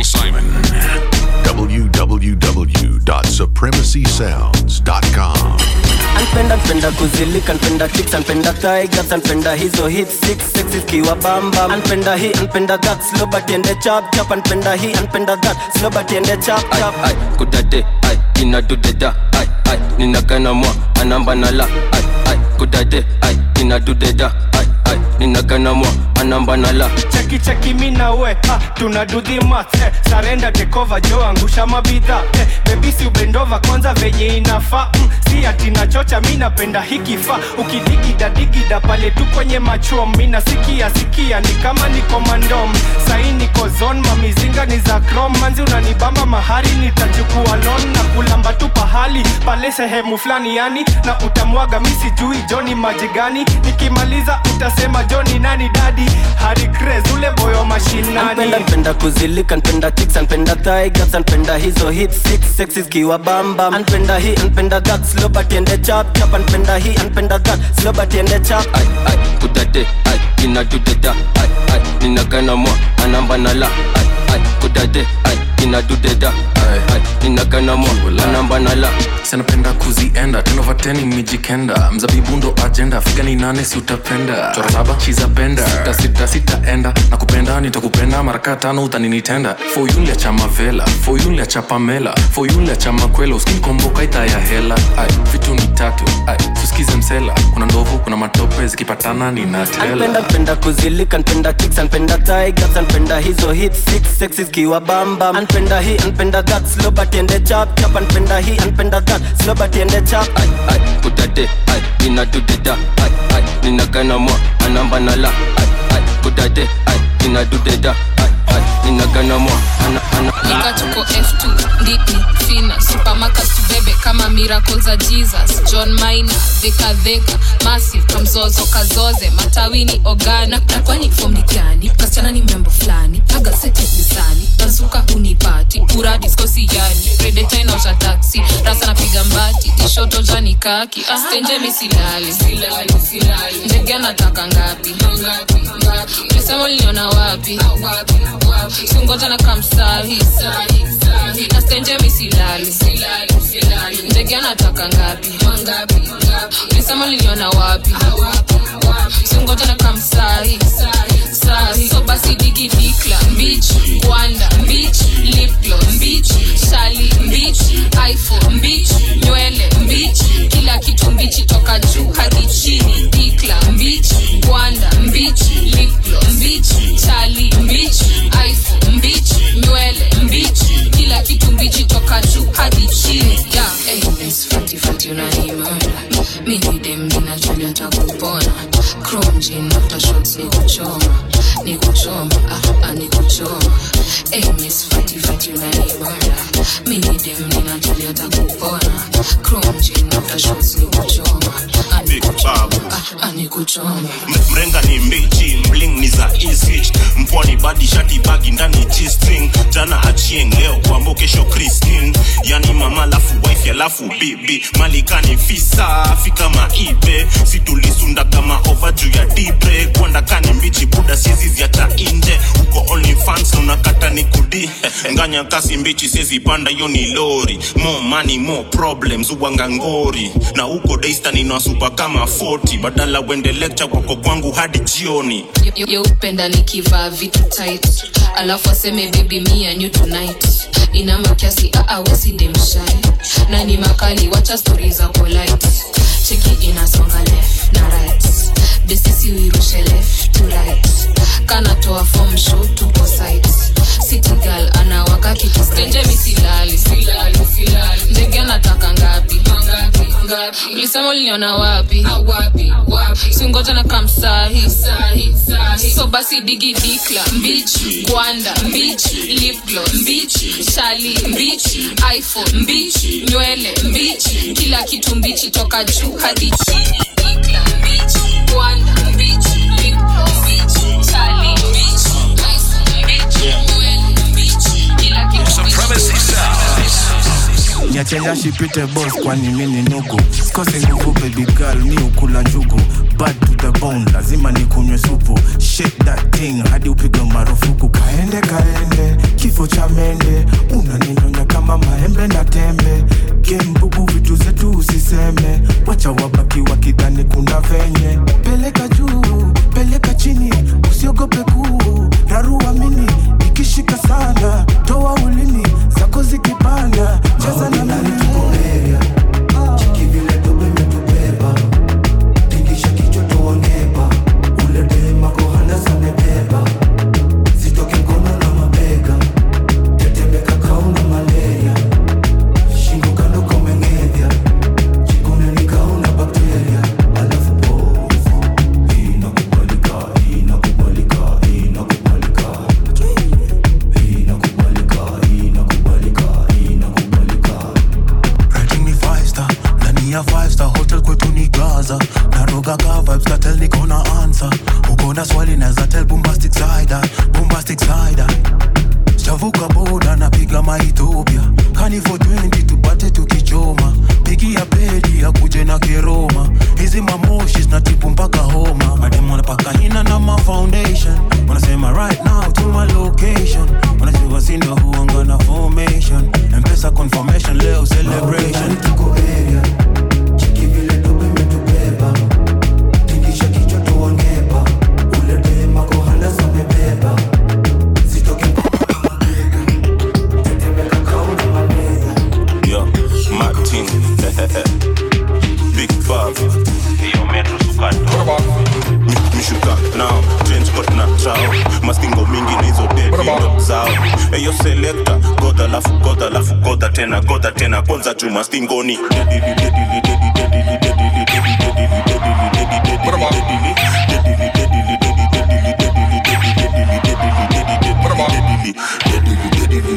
Simon. www.supremacysounds.com. anpenda npenda kuzilika npenda kicks anpenda tigers anpenda hizo hit six sex ikiwa bamba anpenda hii anpenda that slow but ende chap chap anpenda hii anpenda that slow but ende chap ai chap ai kudade ai inadudeda ai ai ninagana mwa anamba nala ai ai kudade ai inadudeda ai ai ninagana mwa anamba nala cheki cheki mi na we ha, tuna do the math eh, sarenda tekova jo angusha mabidha eh, bebisi ubendova kwanza venye inafaa mm, si ati nachocha mi napenda hikifaa ukidigida digida pale tu kwenye machom mi nasikia sikia ni kama niko mandom sai niko zon mamizinga ni za krom manzi unanibamba mahari nitachukua lon na kulamba tu pahali pale sehemu fulani yani na utamwaga mi sijui joni maji gani nikimaliza utasema joni nani dadi hari Craze, ule boyo mashinani anpenda npenda kuzilika npenda kicks anpenda tigers anpenda hizo hit six sex ikiwa bamba anpenda hii anpenda that slow but ende chap chap anpenda hii anpenda that slow but ende chap ai ai kudade ai inadudeda ai ai ninagana mwa anamba nala ai ai kudade ai inadudeda ai ai ninagana mwa anamba nala sanapenda kuzienda tenovateni mijikenda mzabibu ndo ajenda figa ni nane si utapenda chora saba chizapenda sita sita sitaenda na kupenda nitakupenda maraka tano utaninitenda foyulia cha mavela foyulia cha pamela foyulia cha makwela uskinkomboka ita ya hela ai vitu ni tatu ai tusikize msela kuna ndovu kuna matope zikipatana anpenda ninatela npenda kuzilika npenda kicks anpenda tigers anpenda hizo hit six sex ikiwa bamba anpenda hii anpenda that slow but ende chap chap anpenda hii anpenda that slow but ende chap ai ai kudade ai inadudeda ai ai ninagana mwa anamba nala ai ai kudade ai inadudeda ai ai ninagana mwa ana ana nika tuko f2 ndini fina supermarket tubebe kama miracle za jesus john mina dhekadheka massive kamzozo kazoze matawini ogana na kwani fom ni gani kasichana ni mrembo fulani agasetisani nazuka unipati pura diskosi yani redetainaosha taksi rasa napiga mbati tishoto jani kaki ah, stenje misilali ndege anataka ngapi ulisema uliniona wapi singoja na kamsahi na stenje misilali ndege anataka ngapi ulisema uliniona wapi singoja na kamsahi sahi so basi digi dikla mbich gwanda mbich liplo mbich shali mbich iphone mbich nywele mbich kila kitu mbichi toka juu hadi chini dikla mbich gwanda mbich liplo mbich shali mbich iphone mbich nywele mbich kila kitu mbichi toka juu hadi chini yeah. hey, miss fati fati unanimada mimi dem ninajulia takupona chrome jean after shots ni kuchoma ni kuchoma ah, ah, ni kuchoma hey, miss fati fati unanimada mimi dem ninajulia takupona chrome jean after shots ni kuchoma ah, ni Big Babu. ah, ah, ni kuchoma M- mrenga ni mbichi mling ni za easy mpwani badi shati bagi ndani g-string jana achieng leo kwambo kesho christine yani mama lafu wife alafu bibi malikani fisa fika maibe situlisunda kama ova juu ya dibre kwanda kani mbichi buda siezi ziacha inje uko only fans unakata ni kudi nganya kasi mbichi siezi panda hiyo ni lori more money more problems uwanga ngori na huko daista ninawasupa kama 40 badala wende lecture kwako kwangu hadi jioni Yo- yo upenda nikivaa vitu tight alafu aseme baby me and you tonight ina makiasi aawesidemshai na ni makali wacha stori za polite cheki inasonga left na right besisi uirushe left to right kanatoa form show tupo site city girl anawaka kitu stenje misilali ndege anataka ngapi ulisema uliniona wapi singoja na kamsahi so basi digi dikla mbich gwanda mbich lipglo mbich shali mbich iphone mbich nywele mbich kila kitu mbichi toka juu hadi chini dikla mbich gwanda mbich lipglo mbich shali mbich iphone mbich nywele mbich kila kitu Supremacy Sounds. niachenya shipite bos kwani mi ni nugu sikosi nguvu baby girl mi ukula njugu bad to the bone lazima nikunywe supu shake that thing hadi upigwe marufuku kaende kaende kif kifo cha mende unaninyonya kama maembe na tembe gembubu vitu zetu usiseme wacha wabaki wakidhani kuna venye peleka juu peleka chini usiogope kuu raruamini ikishika sana toa ulimi zako zikipanda cheza na mimi Rating ni five star ndani ya five star hotel kwetu ni gaza narogaga vibes katel niko na answer uko na swali naza tell bombastic side eye, bombastic side eye. sijavuka boda napiga maethiopia kani for 20 tupate tukichoma pigia pedi akuje na keroma hizi mamoshi zinatipu mpaka homa mademu wanapaka hina na ma foundation wanasema right now to my location wanasema sindo huanga na formation mpesa confirmation leo celebration Yo, Martin, Big Bob, yo Metro Sukato, Mi- Mishuka now, trench coat na trao, mastingo mingi na hizo dedi ndo zao. Eyo selector, goda lafu goda lafu goda tena goda tena kwanza juu mastingoni. Dedili dedili dedili dedili dedili dedili dedili dedili dedili dedili dedili dedili dedili dedili dedili dedili dedili dedili dedili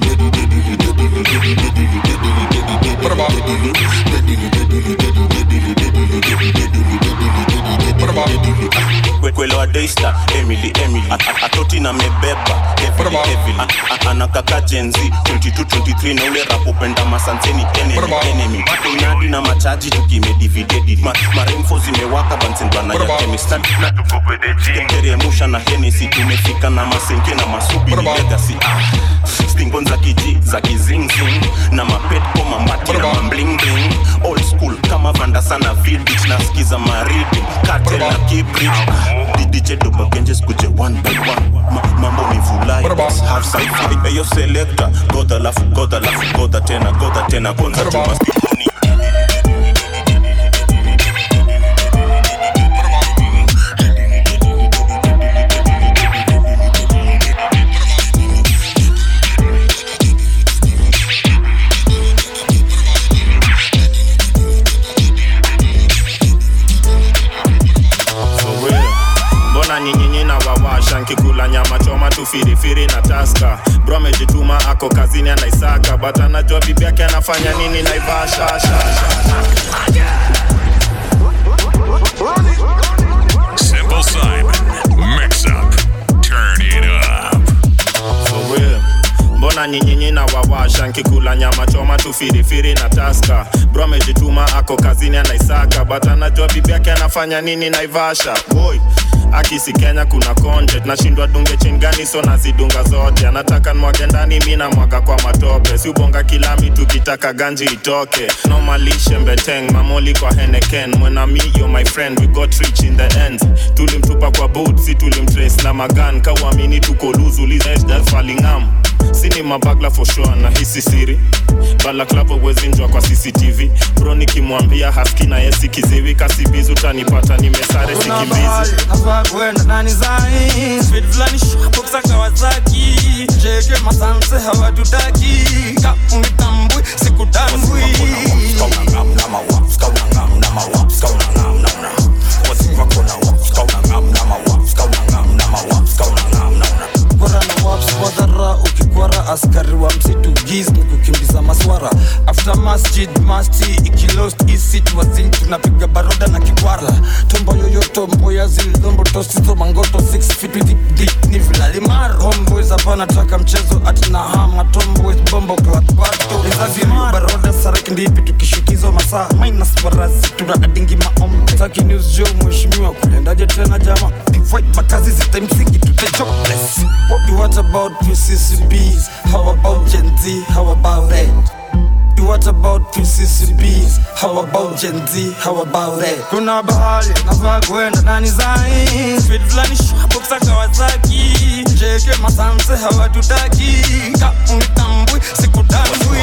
kwelewa daista emily emily A- a- atoti na mebeba heavily, heavily. A- a- anakaka jenzi 2223 na ule rapopenda masanseni enemy enemy tunyadi na machaji tukimedividedi Ma, maremfo zimewaka bansenbana ya kemistad na tukopedejiemteremusha na henesi tumefika na masenke na masubi ni legacy ah. stingon za kiji za kizingzing na mapetko mamati na mamblingling old school kama vanda sana village nasikiza maridi katel na kibridge didije dobagenje skuje one by one Ma, mambo ni vulai half side eyo selector goda lafu goda lafu goda tena goda tena kwanza chuma stingoni For real. mbona nyinyinyi na wawasha nkikula nyama choma tu firifiri na taska bro amejituma ako kazini anaisaka but anajua bibi yake anafanya nini naivasha Simple Simon. Mix up. Turn it up. For real. mbona nyinyinyi na wawasha nkikula nyama choma tu firifiri na taska bro amejituma ako kazini anaisaka but anajua bibi yake anafanya nini naivasha boy akisi kenya kuna content nashindwa dunge chingani so nazidunga zote anataka nwage ndani mi namwaga kwa matope si ubonga kilami tukitaka ganji itoke nomalishe mbeteng mamoli kwa heneken mwenami yo my friend we got rich in the end tulimtupa kwa boot si tulimtrace na magan kauamini tuko luzu lizfalingam sini mabagla for sure na hisi siri balaklavo wezinjwa kwa cctv bro nikimwambia haski na yesi kiziwi kasibizi utanipata nimesare sikimbizi hapa kwenda nani zai speed fulani shapoksa kawasaki jege masanse hawatutaki kaunitambui sikutambui Bora na waps wadhara ukikwara askari wa msitu giz ni kukimbiza maswara after masjid masti ikilost isit wazin tunapiga baroda na kikwara tombo yoyoto mboya zilombo tosizo mangoto 6 feet deep deep ni vilalimar homeboys hapa nataka mchezo atina hama tomboys bombo klatwato izazimar baroda saraki ndipi tukishukizo masaa minus farasi tuna adingi maombe taki news jo mheshimiwa kulendaje tena jama fight makazi zitamsingi tute jobless what you What about PCCBs? How about Gen Z? How about that? What about PCCBs? How about Gen Z? How about that? kuna bahali nafaa kwenda nani zai speed fulani shwaboksa kawasaki jeke masanse hawatutaki ka unitambui sikutambui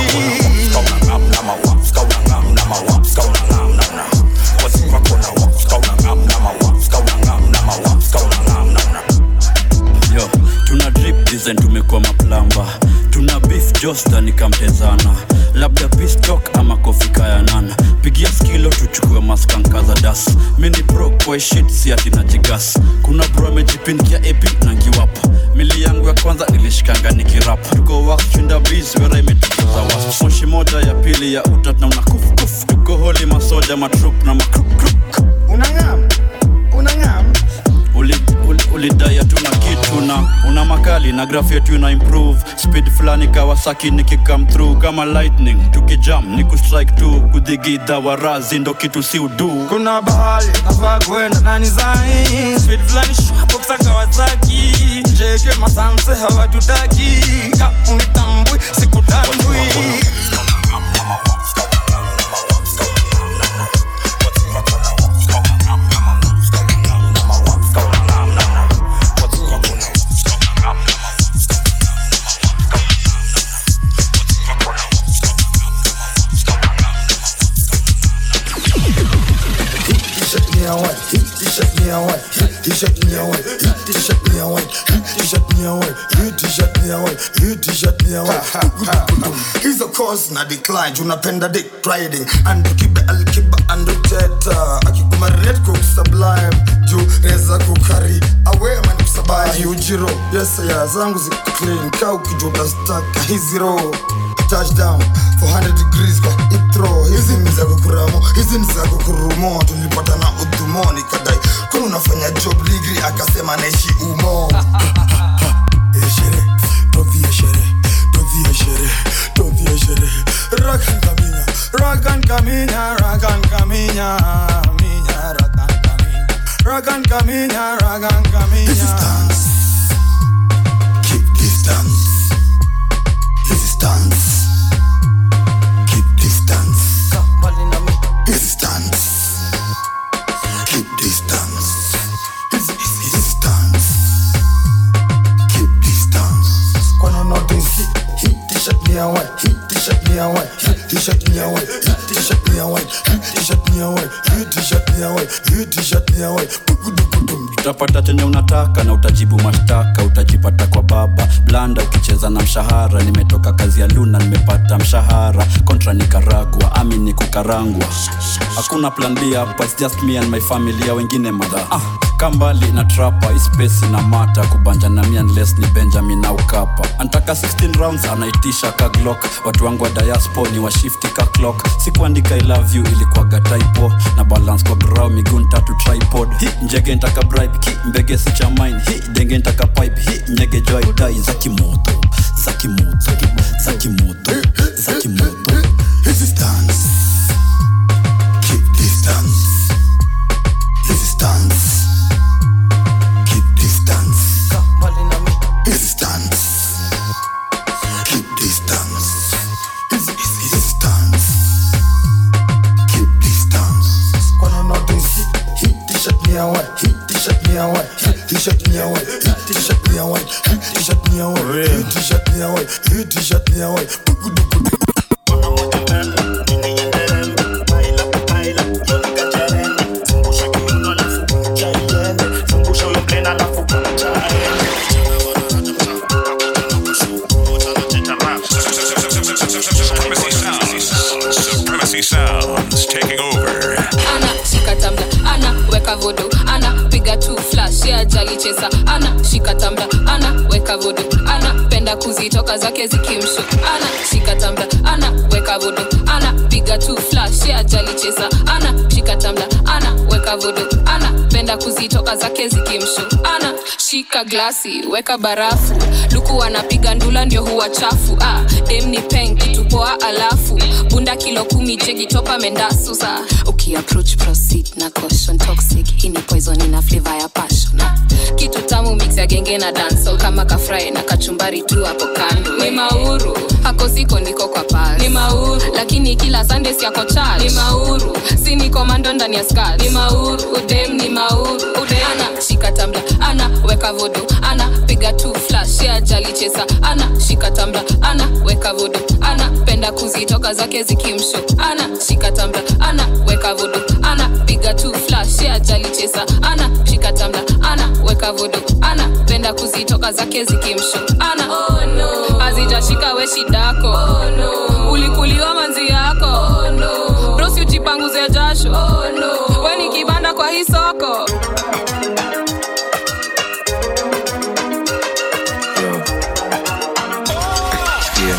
yo tuna drip design tumekuwa maplamba tuna beef josta nikamtezana labda pistok ama kofika ya nana pigia skilo tuchukue maskanka za das mini bro kwa shit si ati na jigas kuna bro amejipindia epi na ngiwapa mili yangu ya kwanza nilishikanga nikirap tuko wakchinda bis wera imetukuza was moshi moja ya pili ya utat na unakufkuf tuko holi masoja matrup na makrupkrup unangam unangam ulidaya uli, ulidai hatuna kitu na una makali na graph yetu ina improve speed fulani kawasaki nikikam through kama lightning tukijam ni kustrike tu kudhigidha warazi ndo kitu si udu kuna bahali nafaa kwenda nani zai speed fulani shwaboksa kawasaki jeke masanse hawatutaki ka unitambui sikutambui T-shirt me a white, T-shirt me a white, T-shirt me a white, T-shirt me a white, T-shirt me a white, T-shirt me a white, T-shirt me a white. hizo course na decline tunapenda dick riding and kibe alkiba and teta akikuma red cook sublime juu reza kukari awe man kusabai ujiro yes ya zangu ziko clean ka ukijuta staka hizi roho touchdown 400 degrees kwa itro hizi ni za kukuramo hizi ni za kukurumo tulipata na udhumo nikadai kwani unafanya job ligri akasema naishi umo Eshere, tovie shere, tovie shere, tovie shere. Rakan kaminya, rakan kaminya, rakan kaminya, minya, rakan kaminya, rakan kaminya, rakan kaminya. This is dance. Keep distance. This is dance. Keep distance. This is dance. Keep distance. This is this is dance. Keep distance. Kwani notice hii t-shirt ni ya white, hii t-shirt ni ya white, hii t-shirt ni ya white, hii t-shirt ni ya white, hii t-shirt ni ya white, hii t-shirt ni ya white, hii t-shirt ni ya white. Bugudugudum. utapata chenye unataka na utajibu mashtaka utajipata kwa baba blanda ukicheza na mshahara nimetoka kazi ya luna nimepata mshahara kontra nikaragwa ami ni kukarangwa hakuna plan b hapa it's just me and my family ya wengine madha ah, kambali na trapa ispesi na mata kubanja na mi unless ni benjamin au kapa antaka 16 rounds anaitisha ka glock watu wangu wa diaspo ni washifti ka clock sikuandika i love you ilikuwaga typo na balance kwa grau miguu tatu tripod hi njege ntaka bribe ki mbege si cha mine hi denge ntaka pipe hi nyege joy dai za kimoto za kimoto za kimoto za kimoto This is dance. Keep distance. This is dance. Keep distance. This is dance. Keep distance. This is this is dance. Keep distance. Kwani notice hii t-shirt ni ya white, hii t-shirt ni ya white, hii t-shirt ni ya white, hii t-shirt ni ya white, hii t-shirt ni ya white, hii t-shirt ni ya white, hii t-shirt ni ya white. Bugudugudum. Supremacy Sounds. Supremacy Sounds taking over. ana shika tamda ana weka vodo ana piga tu flash ya jali chesa ana shika tamda ana weka vodo ana penda kuzitoka zake zikimsho ana shika tamda ana weka vodo ana piga tu flash ya jali chesa ana shika tamda ana weka vodo ana penda kuzitoka zake zikimsho ana shika glasi weka barafu luku wanapiga ndula ndio huwa chafu ah, dem ni peng kitu poa alafu bunda kilo kumi jegi topa mendasusa ukiapproach proceed na caution toxic hii ni poison ina flavor ya passion ah. kitu tamu mix ya genge na dancehall kama kafrai na kachumbari tu hapo kando ni mauru hako siko niko kwa pas ni mauru lakini kila sunday siako church ni mauru si ni komando ndani ya skirt ni mauru udem ni mauru udem ana shika tambla ana weka vodo ana piga tu flash ya jali chesa ana shika tambla ana weka vodo ana penda kuzitoka zake zikimsho ana shika tambla ana weka vodo ana piga tu flash ya jali chesa ana shika tambla ana weka vodo ana penda kuzitoka zake zikimsho ana oh, no. azijashika we shidako oh, no. ulikuliwa manzi yako oh, no. brosi ujipanguze jasho oh, no. we ni kibanda kwa hii soko Yeah.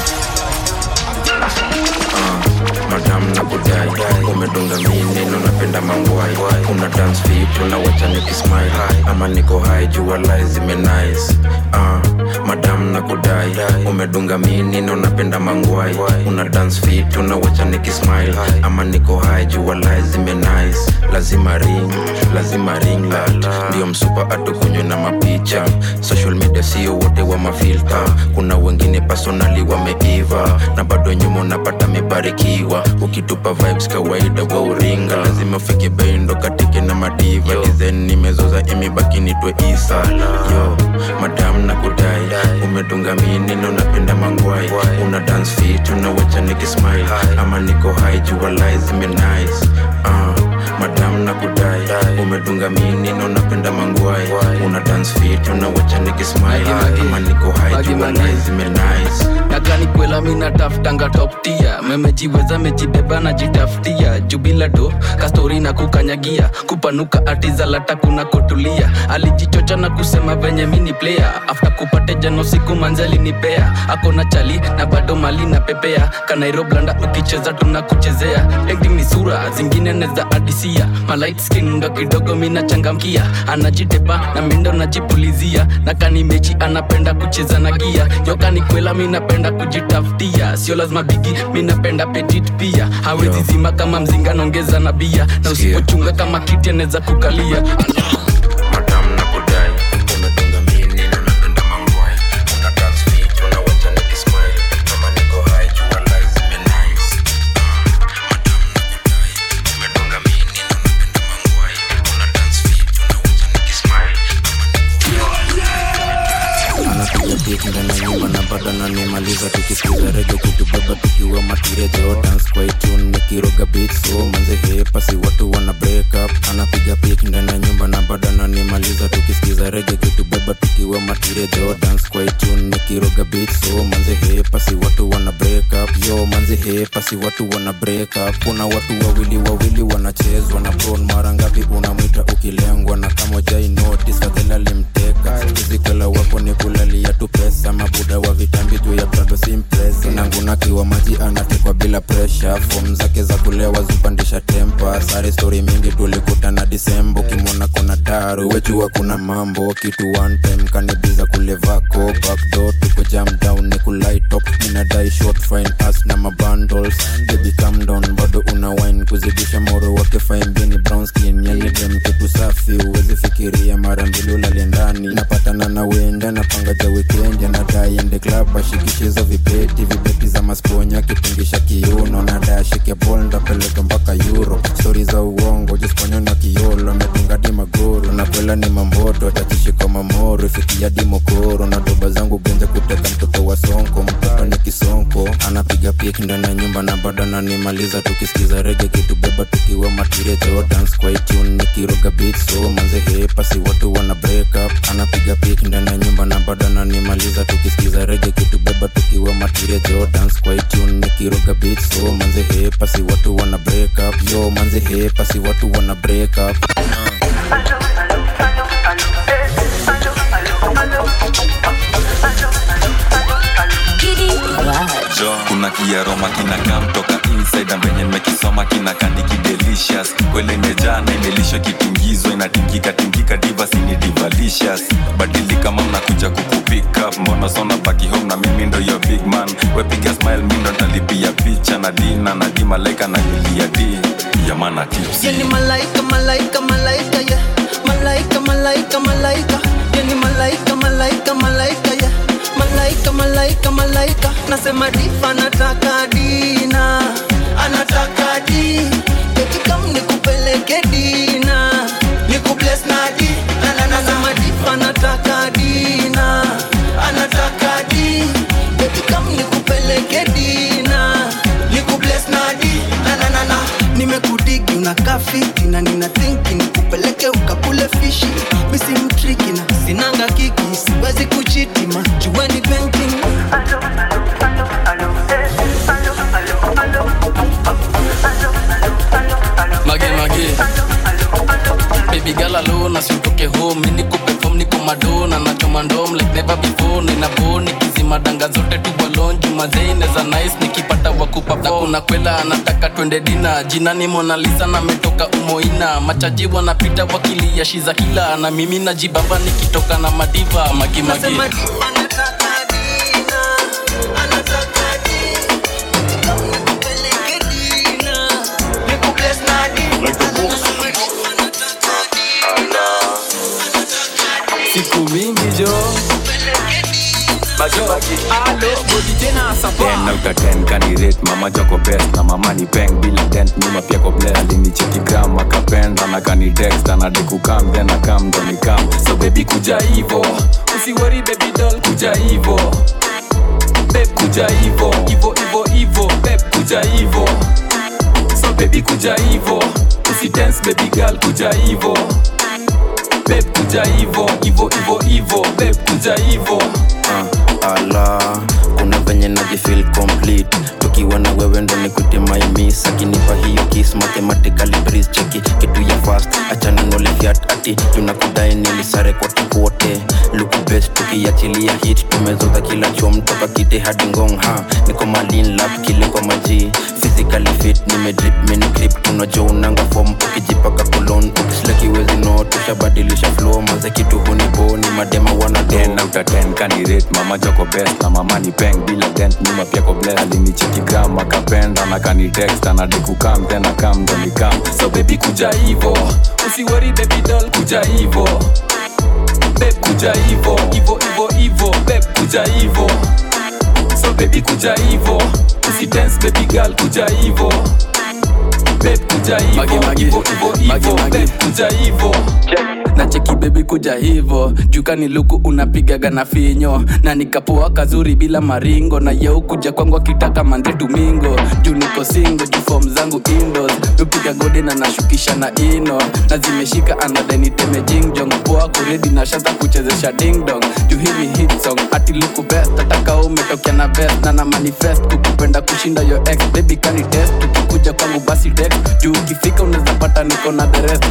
Ah, madam na kudai umedunga mi neno napenda mangwai una dance fit unawacha nikismile ama niko hai jua lai zimenice ah, madam na kudai umedunga mi neno napenda mangwai una dance fit unawacha nikismile ama niko hai jua lai zimenice lazima ring lazima ring light ndio msupa atukunywe na mapicha social media sio wote wa mafilta kuna wengine personali wameiva na bado nyuma unapata mebarikiwa ukitupa vibes kawaida wa uringa lazima ufike bendo katike na madiva dizen nimezoza imebaki nitwe isa yo madam na kudai umedunga minino napenda mangwai una dance fit unawacha nikismile ama niko hai jua lai zimenice uh, madam na kudai umedunga minino napenda mangwai una dance fit unawacha nikismile ama niko hai jua lai zimenice nakani kwela mi nataftanga toptia memejiweza mejibeba najitafutia jubila do kastori na kukanyagia kupanuka atizalata kuna kotulia alijichocha na kusema venye mini player after kupate jano siku manzali nipea akona chali na bado mali na pepea kanairoblanda ukicheza tunakuchezea acting ni sura zingine neza adisia malight skin ndo kidogo minachangamkia anajitepa na mindo najipulizia na kani mechi anapenda kucheza na gia yokani kwela minapenda kujitafutia sio lazima bigi minapenda petit pia hawezi zima kama mzinga naongeza na bia na usipochunga kama kiti anaweza kukalia madam na kudai umedunga minino napenda mangwai una dance fit unawacha nikismile ama niko hai jua lai zimenice umedunga minino napenda mangwai una dance fit unawacha nikismile anapiga beat ndani ya nyumba na bado ananimaliza tukisikiza rege kitubeba tukiwa matirejo dance kwa tune nikiroga beat so manze hepa si watu wana break up anapiga beat ndani ya nyumba na bado ananimaliza tukisikiza rege kitubeba tukiwa matirejo dance kwa tune nikiroga beat so manze hepa si watu wana break up yo manze hepa si watu wana break up kuna watu wawili wawili wanachezwa na bron mara ngapi unamwita ukilengwa na kama jai notice fadhela limteka izikwela wako ni kulalia tu pesa mabuda wa vitambi juu ya prado simpresa nangunakiwa maji anatekwa bila presha fom zake za kulewa zupandisha tempa sare stori mingi tulikutana disembo kimwona kona daru wechua kuna mambo kitu one time kanibiza kulevako backdo tuko jam down ni kulaitop ninadai short fine as na mabundles baby calm down bado una wine kuzidisha moro wake fine bini brown skin yani dem kitu safi uwezi fikiria mara mbili ulale ndani napatana na wenda napanga ja weekend anadai ende club ashikishizo vibeti vibeti za masponya kitingisha kiuno nadai ashike bol ndapeleka mpaka euro stori za uongo jisponya na kiolo medunga di magoro na kwela ni mamboto atachishika mamoro ifikia di mokoro na doba zangu genja kuteka mtoto wa sonko mtoto ni kisonko anapiga pik ndani ya nyumba na bado ananimaliza tukisikiza rege kitubeba tukiwa matirejo dance kwa tune nikiroga beat so manze hepa si watu wana break up anapiga pik ndani ya nyumba na bado ananimaliza tukisikiza rege kitubeba tukiwa matirejo dance kwa tune nikiroga beat so manze hepa si watu wana break up yo manze hepa si watu wana break up kuna kiaroma kinakaa mtoka inside na venye nimekisoma kinakandiki delicious kwele imejaa na imelishwa kitingizwa inatingika tingika divas ni divalicious badilika mam nakuja kukupick up mbona sona malaika na yulia di yamana tipsi Yani malaika, malaika, malaika, yeah. Malaika, malaika, malaika. Yani malaika, malaika, malaika, yeah. Malaika, malaika, malaika. Nasema difa anataka dina, anataka di. Eti kam nikupeleke dina, nikubless na di. Na na na nasema difa anataka dina, anataka di. Eti kam nikupeleke dina, nikubless na di. Na na na na nimekudigi unakaa fiti na nina thinki nikupeleke ukakule fishi misi mtriki na sinanga kiki siwezi kuchitima jueni banking mage mage baby girl alone asimtoke home mimi niko perform niko madona nachoma ndom like never before nina boni kizima danga zote tu balon juma zaine za nice nikipata wakupa na kuna kwela anataka twende dina jina ni Mona Lisa na metoka umoina machaji wanapita wakilia shiza kila na mimi najibamba nikitoka na madiva magi magi Nasema diva anataka dina, anataka di. Nikupeleke dina, nikubless na di. siku mingi jo alo bodi tena sapa ten out of ten kanirate mama joko best na mama ni peng bila dent nyuma pia ko bless alinicheki gram akapenda na kani text anade kukam then akam ndo nikam so baby kuja hivo usiwori baby doll kuja hivo beb kuja hivo hivo hivo hivo beb kuja hivo so baby kuja hivo usi dance baby girl kuja hivo beb kuja hivo hivo hivo hivo beb kuja hivo uh, ala kuna venye najifil complete tukiwa na wewe ndo nikute maimis akinipa hiyo kis mathematically breeze cheki kitu ya fast achana nole fiat ati tunakudai nilisare kote kote luku best tukiachilia hit tumezoza kila chom toka kite hadi ngong ha niko malin lap kile kwa maji physically fit nimedrip mini grip tunajua unanga form ukijipaka kolon ukislakiwezi no tushabadilisha flow maze kitu huniboni madema wana ten out of ten kanirate mama joko best na mama ni peng bila dent nyuma pia ko bless alinicheki gram akapenda na kani text anade kukam then akam ndo nikam so baby kuja hivo usiwori baby doll kuja hivo beb kuja hivo hivo hivo hivo beb kuja hivo so baby kuja hivo usi dance baby girl kuja hivo beb kuja hivo hivo hivo hivo beb kuja hivo na cheki bebi kuja hivo jukani luku unapigaga na finyo na nikapoa kazuri bila maringo na yeu kuja kwangu akitaka mande tumingo juu niko singo juu fom zangu indos upiga gode na nashukisha na ino na zimeshika anadeniteme jingjong poa kuredi na shaza kuchezesha dingdong juu hivi hit song ati luku best ataka umetokea na best na na manifest kukupenda kushinda yo ex baby kani test ukikuja kwangu basi text juu ukifika unaweza pata niko na the rest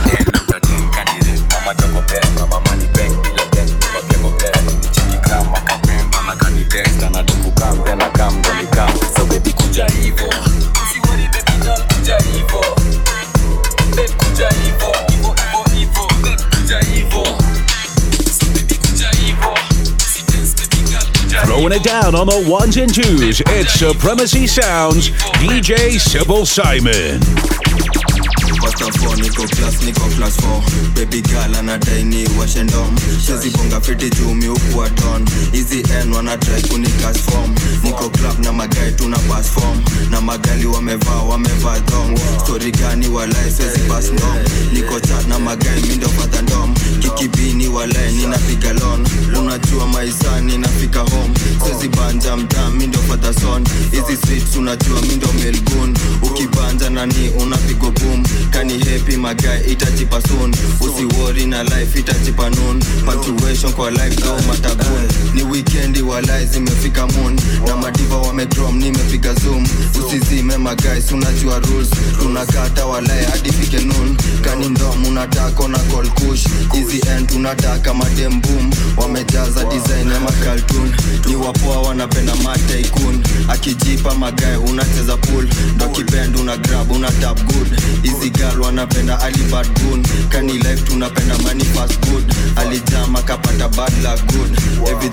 mama joko best na mama ni peng bila dent nyuma pia ko bless alinicheki gram akapenda na kani text anade kukam then akam ndo nikam so baby kuja hivo usiwori baby doll kuja hivo beb kuja hivo hivo hivo hivo beb kuja hivo so baby kuja hivo usi dance baby girl kuja Throwing it down on the ones and twos, it's Supremacy Sounds, DJ Sybil Simon. First of all, niko class, niko class 4 Baby girl anadai ni washendom shazibonga fiti jumi ukuwa don hizi n wanatrai kunikas form niko club na magai tuna pass form na magali wamevaa wamevaa dong stori gani walai swezi pass ndom niko chat na magai mindo fadha ndom kikibini walai ninapiga lon unajua maisa ninafika home swezi banja mtaa mindo fadha son hizi streets unajua mindo melgun ukibanja nani unapigo boom kani happy magai itajipa soon usiwori na life itajipa noon punctuation kwa life do matagun ni weekendi walai zimefika moon na madiva wamedrom nimepiga zoom usizime magais unajua rules tunakata walai hadi fike noon kani ndom unataka na call kush easy end tunataka madem boom wamejaza design ya makaltun ni wapoa wanapenda mataikun akijipa magae unacheza pool ndo kibend una grab una tap good easy girl wanapenda alibad gun kani life tunapenda money fast good alijama kapata bad luck good everything mina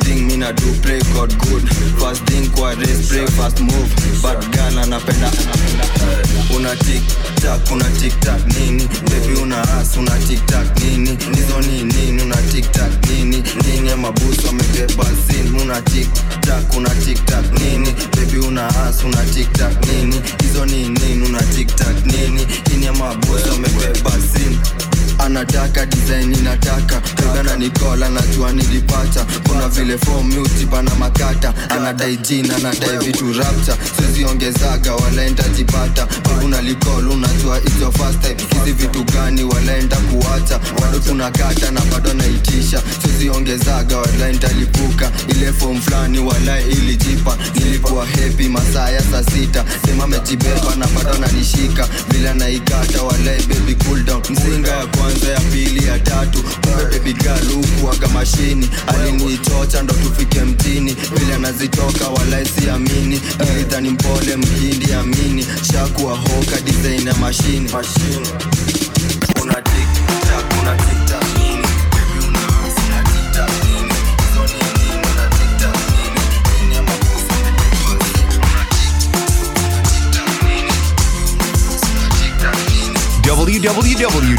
mina do pray god good fast thing kwa race pray fast move but girl anapenda una tik tak una tik tak nini baby una as una tik tak nini nizo ni nini una tik tak nini nini mabusu amebeba sin una tik tak una tik tak nini baby una as una tik tak nini hizo ni nini una tik tak nini nini mabusu amebeba sin anataka design inataka kagana nikola najua nilipata kuna vile fomutibana makata anadai jina anadai vitu rapta siziongezaga walaenda jipata kuna likol unajua hizo fast type hizi vitu gani walaenda kuacha bado kuna kata na bado naitisha siziongezaga walaenda lipuka ile fom fulani walai ilijipa nilikuwa hepi masaa ya saa sita sema mejibeba na bado nanishika vile naikata walai baby cool down mzinga ya kwanza ya pili ya tatu kumbe baby girl hukuaga mashini alinichocha ndo tufike mtini vile anazitoka walai siamini nilidhani mpole mkindi amini shakuwa hoka design ya mashini una tik tak una tik tak nini baby una as una tik tak nini hizo ni nini una tik tak nini nini ama kufa una tik tak nini una tik tak nini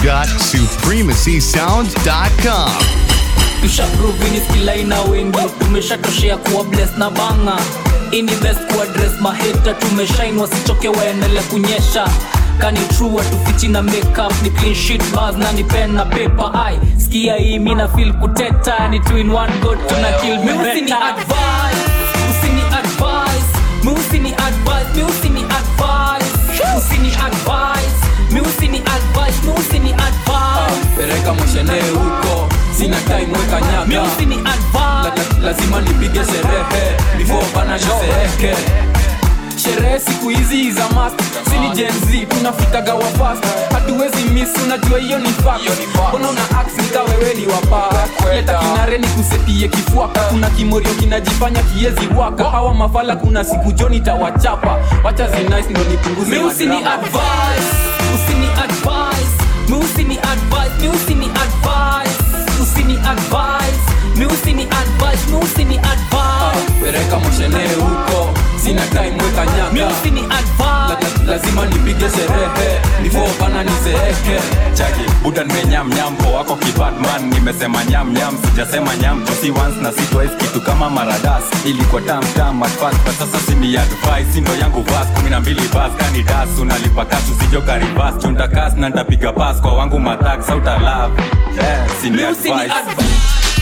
www.supremacysounds.com. tushaprovini skilaina wengi tumeshatoshea kuwa bles na banga ini best kuadres maheta tumeshain wasichoke waendele kunyesha kani true watufichi na makeup ni clean sheet bars na ni pen na paper ai skia hii mina feel kuteta ni two in one go tuna kill me usini advice usini advice mi usini advice mi usini advice usini advice mi usini advice mi usini advice pereka moshene huko sina time weka nyaga mi usini advice la, la, lazima nipige sherehe before bana nizeeke sherehe siku hizi za mast sini jenz tunafikaga wa fast hatuwezi miss unajua hiyo ni fact mbona una aksinka wewe ni wapa leta kinare ni kusetie kifuaka kuna kimorio kinajifanya kiezi waka hawa mafala kuna siku joni tawachapa wacha zinice ndo nipunguze mi usini madrama. advice usini advice mi usini advice mi usini advice usini advice mi usini advice mi usini advice pereka moshene huko sina time weka mi nyaga usini advice La- la- lazima nipige sherehe before bana nizeeke chaki buda nimenyamnyampo wako kibatman nimesema nyamnyam sijasema nyam josi once na si twice kitu kama maradas ilikuwa tamtam at first but sasa sini advice sindo yangu vas kumi na mbili bas kani das unalipa kasu sijo karibas chunda kas na ndapiga pas kwa wangu matak sauta love yeah, sini mi usini advice advice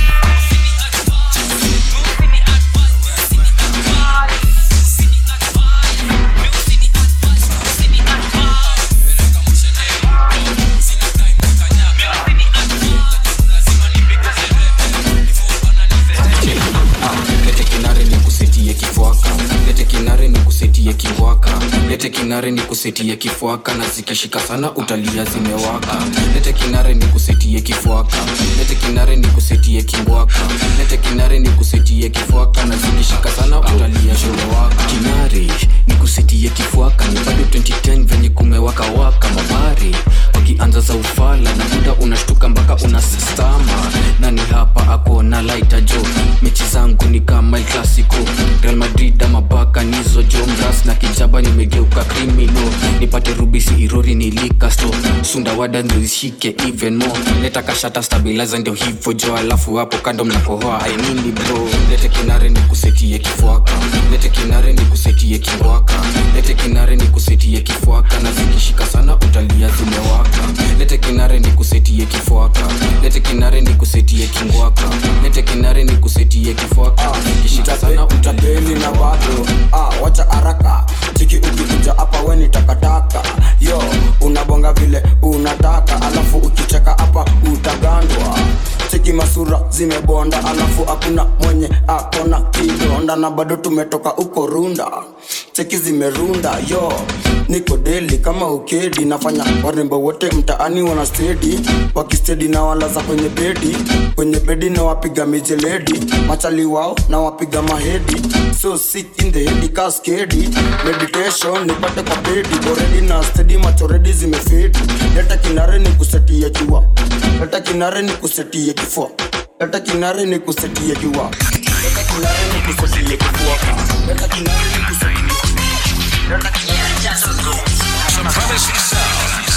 lete kinare ni kusetie kifwaka lete kinare ni kusetie kiwaka lete kinare ni kusetie kifwaka na zikishika sana utalia zimewaka lete kinare ni kusetie kifwaka lete kinare ni kusetie kingwaka lete kinare ni kusetie kifwaka na zikishika sana utalia zimewaka kinare ni kusetie kifwaka ni bado 2010 venye kumewaka waka mabari wakianza za ufala na muda unashtuka mpaka unasistama nani hapa ako na laita jo mechi zangu ni kama El clasico real madrid ama baka nizo jo mras na kijaba nimegeuka krimino nipate rubisi irori nilikasto sundawada ndio ishike even more leta kashata stabilizer ndio hivyo jo alafu hapo kando mnakohoa ainini bro lete kinare ni kusetie kifwaka lete kinare ni kusetie kingwaka lete kinare ni kusetie kifwaka na zikishika sana utalia zimewaka lete kinare ni kusetie kifwaka lete kinare ni kusetie kingwaka lete kinare ni kusetie kifwaka na zikishika sana utalia utapeli na bado ah, wacha haraka chiki ukikuja hapa we ni takataka yo unabonga vile unataka alafu ukicheka hapa utagandwa cheki masura zimebonda alafu hakuna mwenye akona kidonda na bado tumetoka uko runda cheki zimerunda yo niko deli kama ukedi nafanya warembo wote mtaani wana stedi wakistedi na walaza kwenye bedi kwenye bedi na wapiga mijeledi machali wao na wapiga mahedi so sick in the head kaskedi meditation nipate kwa bedi boredi na stedi machoredi zimefedi leta kinare ni kusetia jua leta kinare ni kusetia kifua leta kinare ni kusetia jua leta kinare Supremacy Sounds.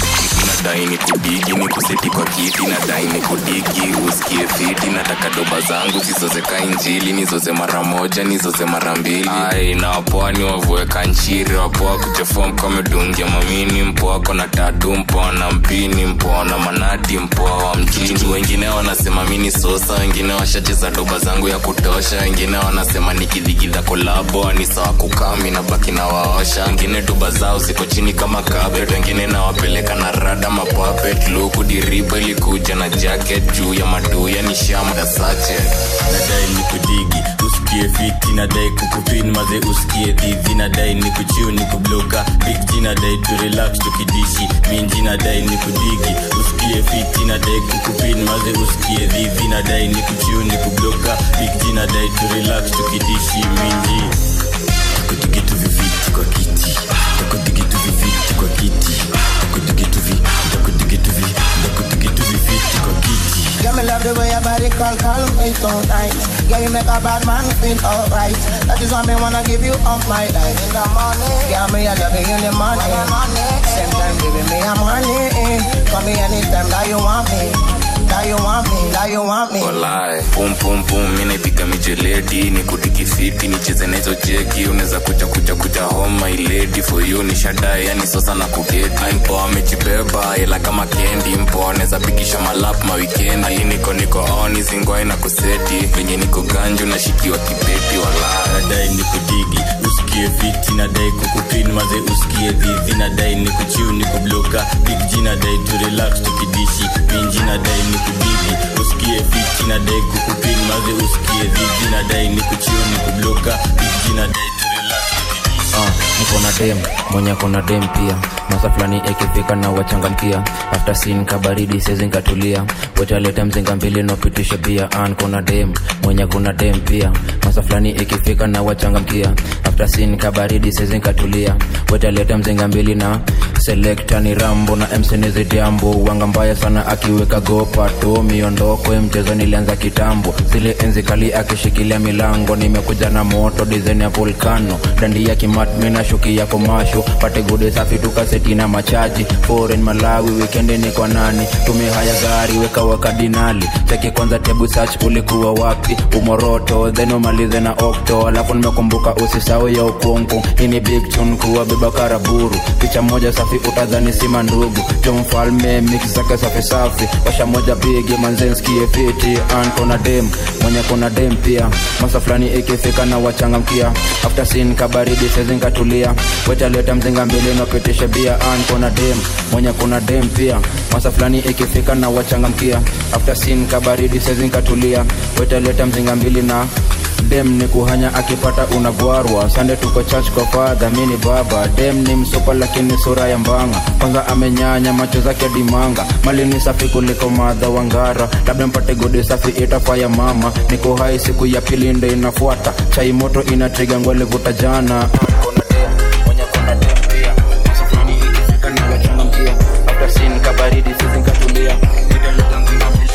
nadai ni kudigi ni kuseti kwa kiti nadai ni kudigi usikie fiti nataka doba zangu zizozeka injili nizoze mara moja nizoze mara mbili ai na wapoa ni wavueka nchiri wapoa kuchafua mkomedungia mamini mpoa kona tatu mpoa na mpini mpoa na manati mpoa wa mjini wengine wanasema mini sosa wengine washacheza doba zangu ya kutosha wengine wanasema nikidhigidha kolabo ni sawa kukami na baki na waosha wengine doba zao ziko chini kama kabet wengine nawapeleka na rada mapapet luku diriba ilikuja na jacket juu ya maduya ni shamda sache nadai ni kudigi usikie fiti nadai kukupin maze usikie dhidhi nadai ni kuchiu ni kubloka big G nadai tu relax tukidishi minji nadai ni kudigi usikie fiti nadai kukupin maze usikie dhidhi nadai ni kuchiu ni kubloka big G nadai tu relax tukidishi minji takudigitu viviti kwa kiti takudigitu viviti kwa kiti takudigitu vi takudigitu vi takudigitu viviti kwa kiti Yeah, me love the way your body call, call me so nice. Yeah, you make a bad man feel alright. That is why me wanna give you all my life. In the morning, yeah, me I love you in the morning. Same time, giving me a money. Call me anytime that you want me. That you want me, that you want me. walai pum pum pum mi naipiga mijeledi ni kudiki fiti nicheze nahizo jeki unaweza kuja kuja kuja home my lady for you ni shadae yani sosa na kugeti mpo amejibeba ila kama kendi mpo anaweza pigisha malap mawikendi ali niko niko oni zingwai na kuseti venye niko ganju nashikiwa kibeti walai nadai ni kudigi usikie fiti nadai kukupin maze usikie dhidhi nadai ni kuchiu ni kubloka big G nadai tu relax tukidishi minji nadai ni kudigi usikie fiti nadai kukupin maze usikie dhidhi nadai ni kuchiu ni kubloka big G nadai tu relax uh, niko na dem mwenye kona dem pia masa fulani ikifika na wachangamkia after sin kabaridi sezi nkatulia wetaleta mzinga mbili nopitisha bia an kona dem mwenye kuna dem pia masa fulani ikifika na wachangamkia after sin kabaridi sezi nkatulia wetaleta mzinga mbili na selekta ni rambo na msenizi diambo wanga mbaya sana akiweka gopato miondoko mchezo nilianza kitambo zile enzi kali akishikilia milango nimekuja na moto dizen ya volcano dandi ya kimatmi na shuki ya komasho pate gode safi tukaseti na machaji foreign malawi wikendi ni kwa nani tume haya gari weka wakadinali cheki kwanza tebu search ulikuwa wapi umoroto then umalize na okto alafu nimekumbuka usisau ya ukungu hii ni big tune kuwa beba karaburu picha moja safi utadhani sima ndugu jo mfalme mix zake safi safi washa moja bigi manzenskie fiti an kona dem mwenye kona dem pia masa fulani ikifika na wachangamkia after sin kabaridi sezinkatulia wetaleta mzinga mbili napitisha bia an kona dem mwenye kuna dem pia masa fulani ikifika na wachangamkia after sin kabaridi sezinkatulia wetaleta mzinga mbili na dem ni kuhanya akipata unagwarwa sande tuko church kwa fadha mini baba dem ni msopa lakini sura ya mbanga kwanza amenyanya macho zake dimanga mali ni safi kuliko madha wangara labda mpate godi safi itafaya mama niko hai siku ya pili ndo inafuata chai moto inatriga ngwele vuta jana Kuna dem, mwenye kuna dem pia. Masa fulani ikifika ni wachangamkia. After sin kabaridi sisi nkatulia Nitaleta mzinga mbili.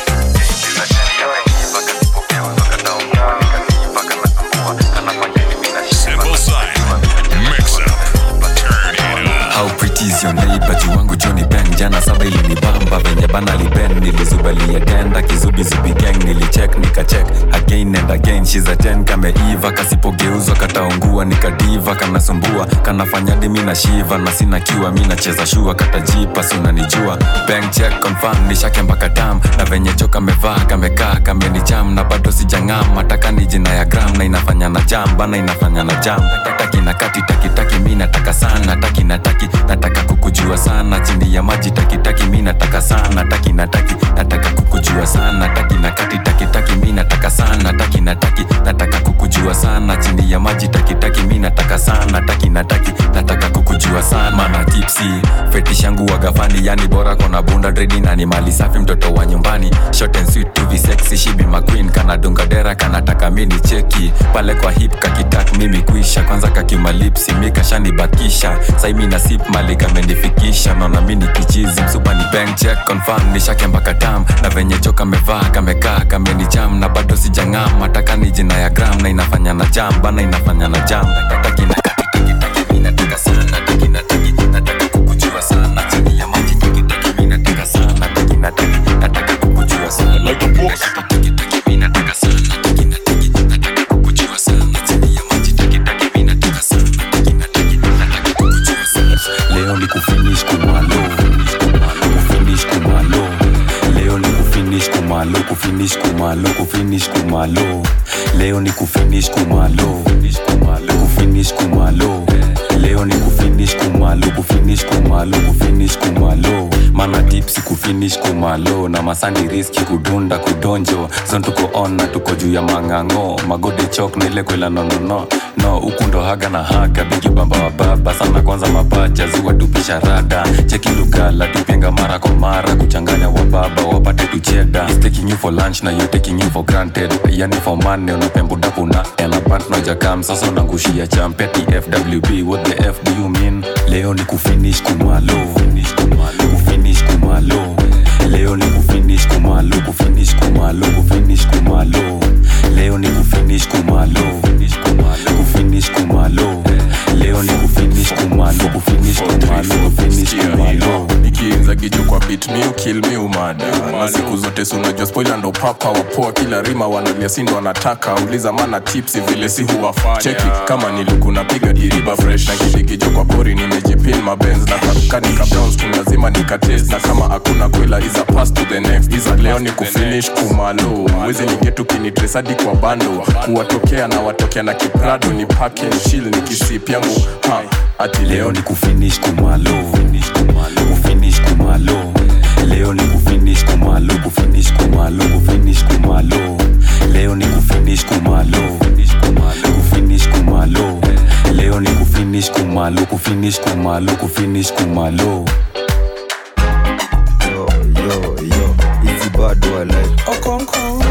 Simple sign. Mix up. Turn it up. How pretty is your neighbor juu wangu Johnny Ben jana saba ilinibamba venye bana liben nilizubalia denda kizubizubi gang nilicheck nikacheck again and again she's a 10 kameiva kasipogeuzwa kataungua nikadiva kanasumbua kanafanya dimi na shiva na sina kiwa mi nacheza shua katajipa si unanijua bank check confirm nishake mpaka tam na venye cho kamevaa kamekaa kamenicham na bado sijang'am mataka ni jina ya gram na inafanya na jam bana inafanya na jam taki na kati taki taki mi nataka sana taki na taki nataka kukujua sana chini ya maji taki taki mi nataka sana taki na taki nataka kukujua sana taki na kati taki taki mi nataka sana taki na taki nataka kukujua sana chini ya maji taki taki mi nataka sana taki na taki nataka kukujua sana mana keep lipsi fetish yangu wagafani yani bora kona bunda dredi na ni mali safi mtoto wa nyumbani short and sweet to be sexy she be my queen kana dunga dera kanataka mini cheki pale kwa hip kakitak mimi kuisha kwanza kakimalipsi mikashanibakisha saimi na sip mali kamenifikisha naona mini kichizi msupa ni bank check confirm nishake mpaka tam na venye jo kamevaa kamekaa kamenicham na bado sijang'am mataka ni jina ya gram na inafanya na jam bana inafanya na jam taki na taki taki taki mi nataka sana taki na taki nataka kukujua sana chini ya maji taki taki mi nataka sana taki na taki nataka kukujua sana like a boss taki taki mi nataka sana taki na taki nataka kukujua sana chini ya maji taki taki mi nataka sana taki na taki nataka kukujua sana leo ni kufinish kumalo kufinish kumalo leo ni kufinish kumalo kufinish kumalo kufinish kumalo leo ni kufinish kumalo kufinish kumalo leo ni kufinish kumalo kufinish kumalo kufinish kumalo mana tipsi kufinish kumalo na masani riski kudunda kudonjo zon tuko on na tuko juu ya mang'ang'o magode chok na ile kwela nonono no huku ndo haga na haga bigi bamba wa baba sana kwanza mapacha ziwa tupisha rada cheki lugala tupenga mara kwa mara kuchanganya wa baba wapate tucheda He's taking you for lunch na you taking you for granted yani for money unapembudapu na elabant nojakam sasa unangushia champeti fwb what the f do you mean leo ni kufinish kumalo kufinish kumalo leo ni kufinish kumalo kufinish kumalo kufinish kumalo leo ni kufinish kumalo kufinish kumalo leo ni kufinish kumalo kufinish kumalo kufinish kumalo ikiinza gijo kwa bit mi ukil mi umada na siku zote sunajua spoila ndo papa wapoa kila rima wanalia sindo wanataka uliza mana tipsi vile si huwafanya cheki kama niliku napiga diriba fresh na kidigijo kwa pori nimejipin mabenz na karukanika browns tu lazima nikatest na kama hakuna kwela iza pass to the next iza leo ni kufinish kumalo mwezi ningetu kinitresadi kwa bando kuwatokea na watokea na kiprado ni pake shil ni kisip yangu ha ati leo ni kufinish kumalo kufinish kumalo leo ni kufinish kumalo kufinish kumalo kufinish kumalo leo ni kufinish kumalo kufinish kumalo leo ni kufinish kumalo kufinish kumalo kufinish kumalo Easy bad boy like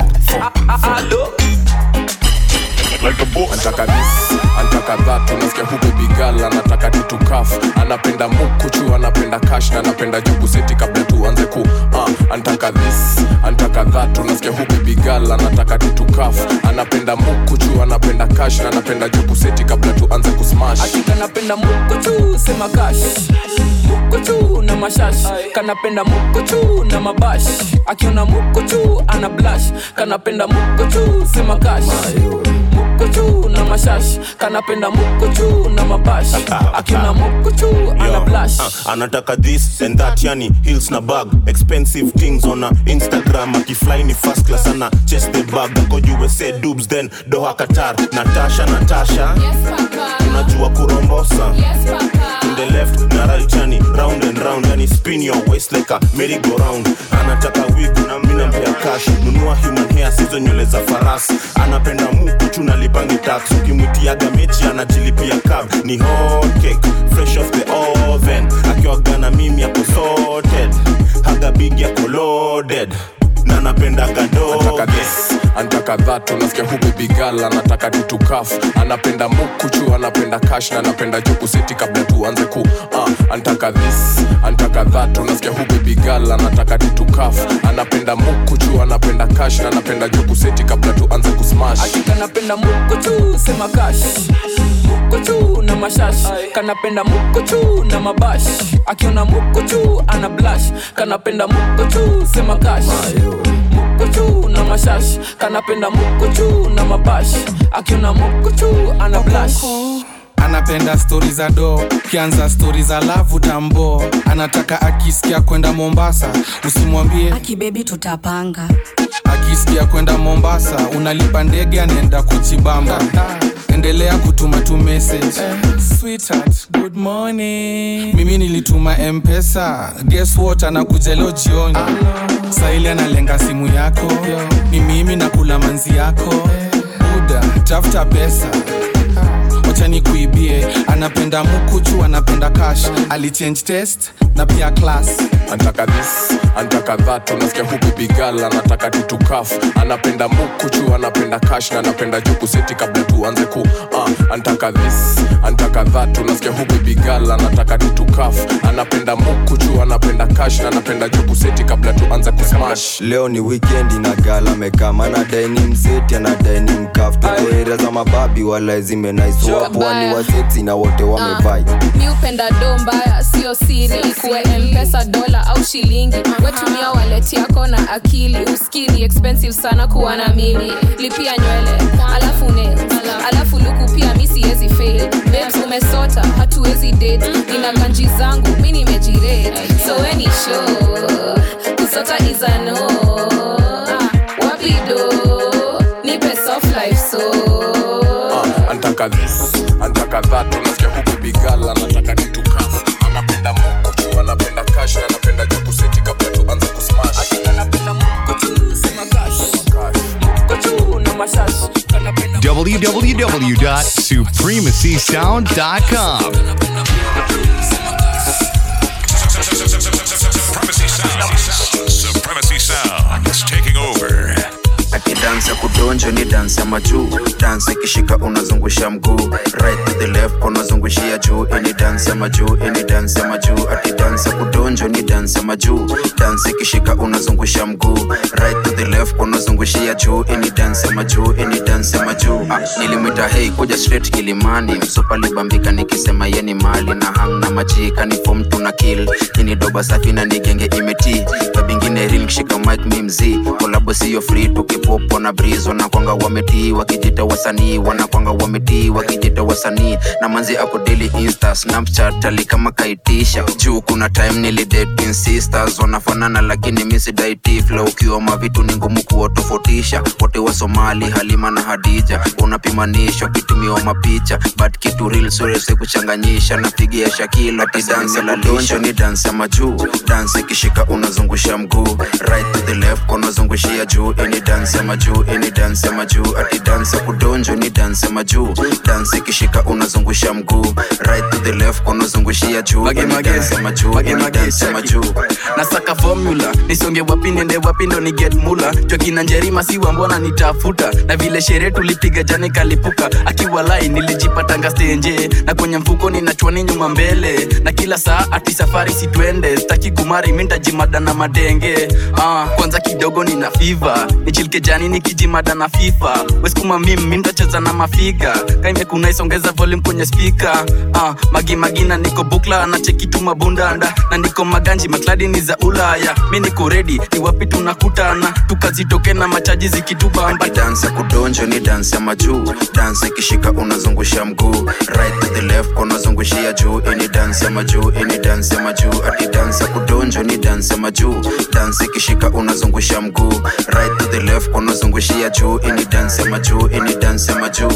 antaka this antaka that unasikia hu baby girl anataka tutukaf anapenda mukuchu anapenda kash na anapenda jugu seti kabla tuanze ku uh, antaka this antaka that unasikia hu baby girl anataka tutukaf anapenda mukuchu anapenda kash na anapenda jugu seti kabla tuanze kusmash kanapenda mukuchu sema kash mukuchu na mashash kanapenda mukuchu na mabash akiona mukuchu ana blash kanapenda mukuchu sema kash mukuchu na mashash kanapenda mukuchu na mabash akiona mukuchu ana blash Uh, anataka this and that yani hills na bag expensive things on a instagram akifly ni first class ana chest the bag ako usa dubs then doha qatar natasha natasha unajua kurombosa in the left na right yani round and round yani spin your waist like a merry go round anataka wig na mina mpea cash nunua human hair sizo nywele za farasi anapenda mukuchu na lipangi tax ukimwitiaga mechi anajilipia cab ni hot cake fresh off the oven akiwagana mimi ako sorted haga big yako loaded na napendaga Antaka this, antaka that unasikia hu baby girl anataka tutukaf anapenda mukuchu anapenda kash na anapenda juku seti kabla tuanze ku uh, antaka this antaka that unasikia hu baby girl anataka tutukaf anapenda mukuchu anapenda kash na anapenda juku seti kabla tuanze kusmash kanapenda mukuchu sema kash mukuchu na mashash kanapenda mukuchu na mabash akiona mukuchu ana blash kanapenda mukuchu sema kash mukuchu na mashash kanapenda mukuchu na mabash akiona mukuchu ana blash anapenda stori za do kianza stori za lavu tambo anataka akisikia kwenda mombasa usimwambie akibebi tutapanga akisikia kwenda mombasa unalipa ndege anaenda kujibamba endelea kutuma tu message Sweetheart, good morning. mimi nilituma mpesa guess what anakuja leo jioni saili analenga simu yako ni mimi nakula manzi yako buda tafuta pesa wacha nikuibie anapenda mukuchu anapenda cash alichange test na pia class antaka this antaka that unasikia huku bigal anataka tutukaf anapenda mukuchu anapenda kash na anapenda juu kuseti kabla tuanze ku uh, antaka this antaka that unasikia huku bigal anataka tutukaf anapenda mukuchu anapenda kash na anapenda juu kuseti kabla tuanze kusmash leo ni wikendi na gala mekama anadai ni mseti anadai ni mkaf tukoeria za mababi wala zimenaiswapwani waseksi na wote wamevai mi upenda do mbaya sio siri kuwe mpesa dola au shilingi wetumia waleti yako na akili uskini expensive sana kuwa na mimi lipia nywele alafu nails alafu luku pia mi siwezi fail babes umesota hatuwezi date nina ganji zangu mi nimejirate so weni show kusota is a no wapido nipe soft life so uh, antaka this antaka that unasikia huku bigal anataka tutukaf anapenda mukuchu anapenda kash na anapenda juu kuseti kabla tuanze kusmash www.supremacysound.com. Supremacy Sound. Supremacy Sound is taking over. akidansi ya kudonjo ni dansi ya majuu dansi ikishika unazungusha mguu right to the left unazungushia juu ini dansi ya majuu ini dansi ya majuu ati dansi ya kudonjo ni dansi ya majuu dansi ikishika unazungusha mguu right to the left unazungushia juu ini dansi ya majuu ini dansi ya majuu ah, nilimwita hei kuja straight kilimani msupa libambika nikisema yeni mali na hang na majika ni fom tuna kill ini doba safi na nigenge imeti babingine ril kishika mike mi mzii kolabo siyo free tukipopo na breeze wanakwanga wametii wakijita wasanii wanakwanga wametii wakijita wasanii na manzi ako daily insta snapchat ali kama kaitisha juu kuna time nilidating sisters wanafanana lakini misidaiti flow ukiwa mavitu ni ngumu kuwatofautisha wote wa somali halima na hadija unapimanishwa kitumiwa mapicha but kitu real surese kuchanganyisha napigia shakilo ati dansi la donjo ni dansi ya majuu dansi ikishika unazungusha mguu right to the left unazungushia juu ini dansi ya majuu ini dansi ya majuu ati dansi ya kudonjo ni dansi ya majuu dansi ikishika unazungusha mguu right to the left unazungushia juu ini dansi ya majuu ini dansi ya majuu nasaka formula nisonge wapi niende wapi ndo ni get mula jokina njerima siwa mbona nitafuta na vile sherehe tulipiga jani kalipuka akiwalai nilijipatanga stenje na kwenye mfuko ninachwani nyuma mbele na kila saa ati safari sitwende staki kumari mintajimada na madenge ah, kwanza kidogo nina fiva nichilike jani nikijimada na fifa weskuma mim mintacheza na mafiga kaimekuna isongeza volume kwenye spika ah, magimagina niko bukla anachekituma bundanda na niko maganji makladi ni za ulaya mi niko redi ni wapi tunakutana tukazitoke na machaji zikitubamba dansi ya kudonjo ni dansi ya majuu dansi ikishika unazungusha mguu right to the left unazungushia juu ini dansi ya majuu ini dansi ya majuu ati dansi ya kudonjo ni dansi ya majuu dansi ikishika unazungusha mguu right to the left unazungushia juu ini dansi ya majuu ini dansi ya majuu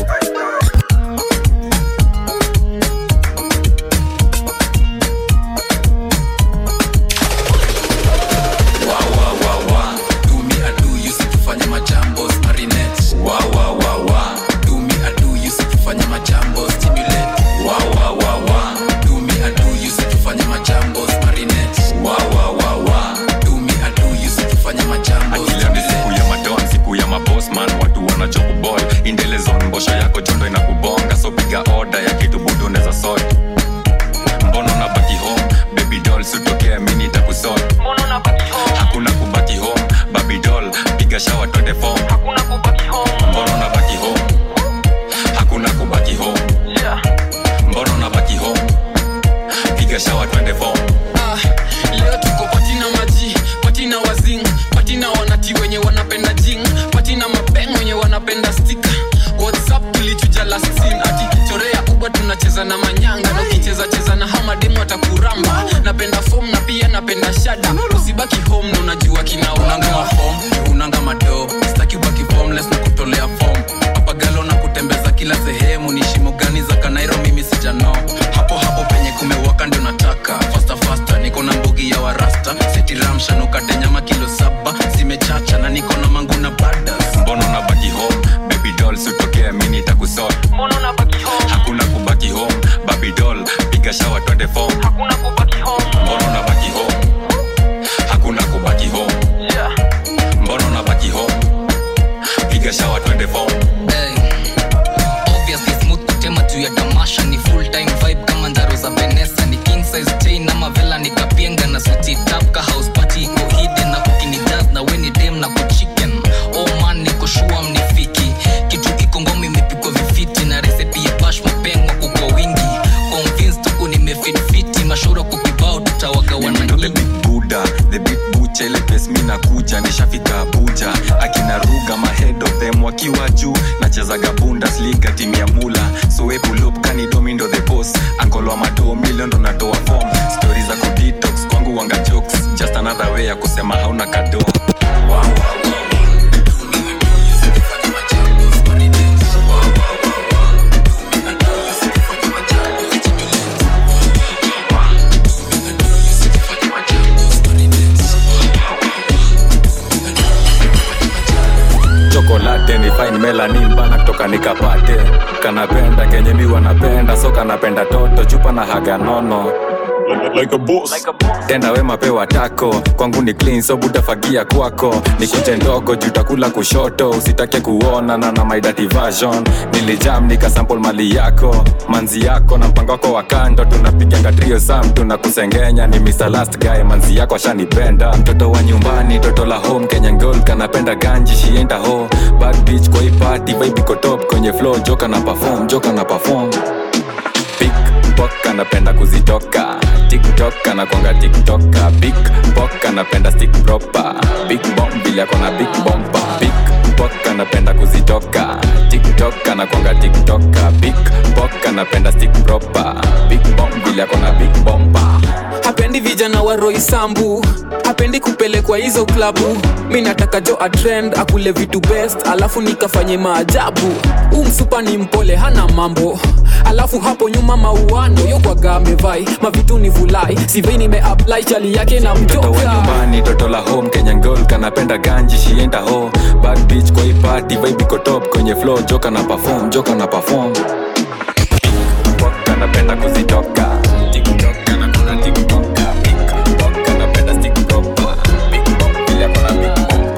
usitufanye majambo marinette wa wa wa wa do me a do usitufanye majambo stimulate wa wa wa wa do me a do usitufanye majambo marinette wa wa wa wa do me a do usitufanye majambo akila ni siku ya madon siku ya mabosman watu wanachokubol indelezon mbosho yako jondo inakubonga so piga oda ya kitu budu neza sot mbono na baki home baby doll sutokea mini takusot hakuna kubaki home baby doll piga shawa twende fom mbono na baki home hakuna kubaki home mbono na baki home piga shawa twende fom Ah, leo tuko patina maji patina wazing patina wanati wenye wanapenda jing patina mapeng wenye wanapenda stika whatsapp tulichuja last scene ati chorea uba tunacheza na manyanga na ukicheza cheza na hamademu atakuramba napenda fom na pia napenda shada usibaki home na unajua kina unanga mafom unanga mado staki ubaki formless na kutolea fom papagalo na kutembeza kila sehemu ni shimo gani za kanairo mimi sijano hapo hapo penye kumewaka ndio nataka fasta fasta niko na mbugi ya warasta setiramshanukate nyama kilo saba zimechacha na niko na mangu na badas mbono na baki home baby doll sutokea mini takusot hakuna kubaki nimekuja nishafika abuja akina ruga mahead of them wakiwa juu nachezaga bundesliga timu ya mula so epulup kanidomindo the boss angolwa madoo milion ndo natoa form stori za kudetox kwangu wanga jokes just another way ya kusema hauna kado wow, wow. chokolate ni fine melanin bana kutoka nikapate kanapenda kenye mi wanapenda so kanapenda toto chupa na haga nono like a boss. tenda wema pewa tako kwangu ni clean so butafagia kwako ni kuche ndogo jutakula kushoto usitake kuona na na my dirty version nilijam nikasample mali yako manzi yako na mpango wako wa kando tunapiganga trio sam tunakusengenya ni Mr. last guy manzi yako ashanipenda mtoto wa nyumbani toto la home kenya ngol kanapenda ganji shienda ho bad bitch kwa hii party vibe iko top kwenye flow joka na perform joka na perform big pok anapenda kuzitoka tiktok anakwanga tiktoka big pok anapenda stick proper big bomb vile akona big bomba big pok anapenda kuzitoka tiktok anakwanga tiktoka big pok anapenda stick proper big bomb vile akona big bomba hapendi vijana wa roisambu hapendi kupelekwa hizo klabu mi nataka jo atrend akule vitu best alafu nikafanye maajabu huu msupa ni mpole hana mambo alafu hapo nyuma mauano yokwaga amevai mavitu ni vulai sivei nimeapply chali yake na mtoto wa mjoka nyumbani toto la home kenya ngol kanapenda ganji shienda ho bad bitch kwa hii party vibe iko top kwenye flow joka na perform joka na perform Pok anapenda kuzitoka tiktok anakona tiktoka big pok anapenda stick proper big bomb vile akona big bomba